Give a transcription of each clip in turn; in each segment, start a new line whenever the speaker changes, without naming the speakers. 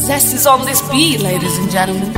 Zest is on this beat, ladies and gentlemen.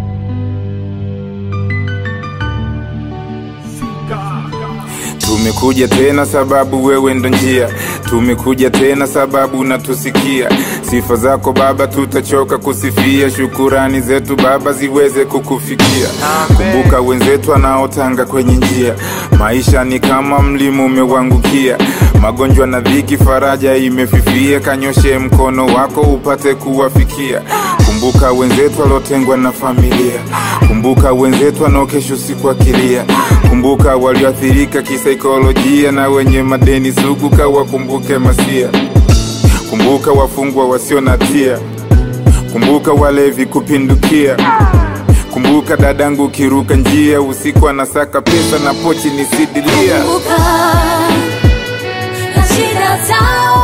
Tumekuja tena sababu wewe ndo njia, tumekuja tena sababu unatusikia. Sifa zako Baba tutachoka kusifia, shukurani zetu Baba ziweze kukufikia. Kumbuka wenzetu wanaotanga kwenye njia, maisha ni kama mlima umewangukia, magonjwa na dhiki, faraja imefifia. Kanyoshe mkono wako upate kuwafikia. Kumbuka wenzetu waliotengwa na familia, kumbuka wenzetu wanaokesha usiku akilia, kumbuka walioathirika kisaikolojia na wenye madeni sugu, kawakumbuke masia. Kumbuka wafungwa wasio na hatia, kumbuka walevi kupindukia. Kumbuka dadangu kiruka njia usiku anasaka pesa na pochi ni sidilia.
Kumbuka na shida zao,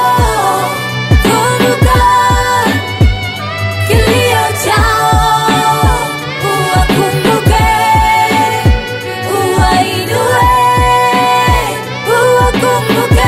kumbuka kilio chao, uwakumbuke, uwainue, uwakumbuke,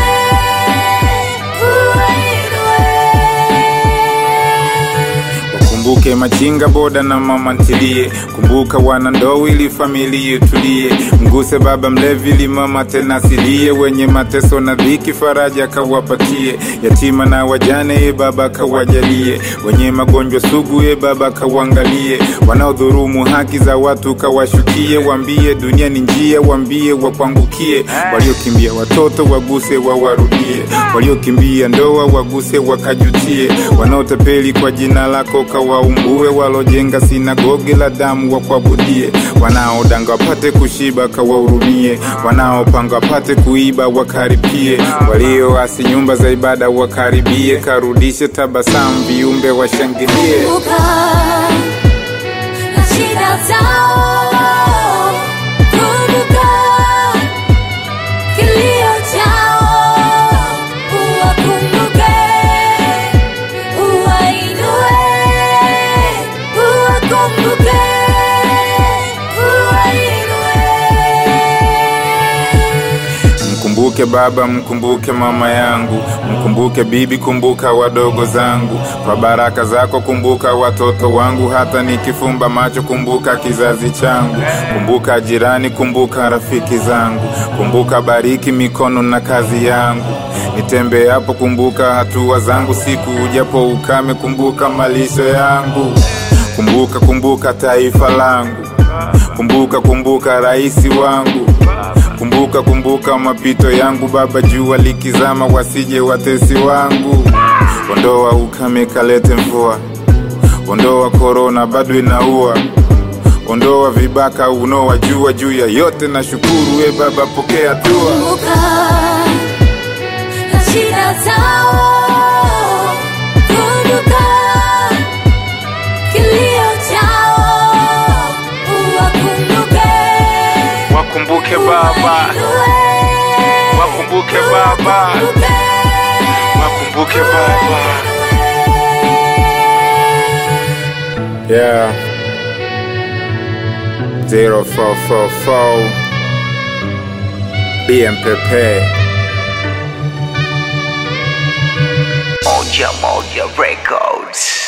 uwainue.
Kumbuke machinga boda na mama ntilie, kumbuka wana ndoo ili familia itulie. Mguse baba mlevi ili mama tena asilie, wenye mateso na dhiki faraja kawapatie. Yatima na wajane ye baba kawajalie, wenye magonjwa sugu ye baba kawangalie. Wanaodhurumu haki za watu kawashukie, wambie dunia ni njia, wambie wakwangukie. Waliokimbia watoto waguse wawarudie, waliokimbia ndoa waguse wakajutie. Wanaotapeli kwa jina lako kawaumbue, walojenga sinagogi la damu wakuabudie. Wanaodanga wapate kushiba kawahurumie, wanaopanga wapate kuiba wakaripie, walioasi nyumba za ibada wakaribie. Karudishe tabasamu viumbe washangilie.
Kumbuka na shida zao, kumbuka kilio chao, uwakumbuke, uwainue, uwakumbuke, uwainue.
Mkumbuke baba, mkumbuke mama yangu, mkumbuke bibi, kumbuka wadogo zangu. Kwa baraka zako kumbuka watoto wangu, hata nikifumba macho kumbuka kizazi changu. Kumbuka jirani, kumbuka rafiki zangu, kumbuka bariki mikono na kazi yangu. Nitembeapo kumbuka hatua zangu, siku ujapo ukame kumbuka malisho yangu. Kumbuka, kumbuka taifa langu, kumbuka, kumbuka raisi wangu Kumbuka kumbuka mapito yangu Baba, jua likizama wasije watesi wangu. Ondoa ukame kalete mvua, ondoa korona bado inaua, ondoa vibaka unaowajua juu ya yote na shukuru. We Baba, pokea dua.
Kumbuka na shida zao, kumbuka kilio chao, uwakumbuke,
Wakumbuke Baba,
uwainue,
wakumbuke Baba,
uwakumbuke,
wakumbuke Baba. Yeah. 0444 BMPP
Moja Moja Records.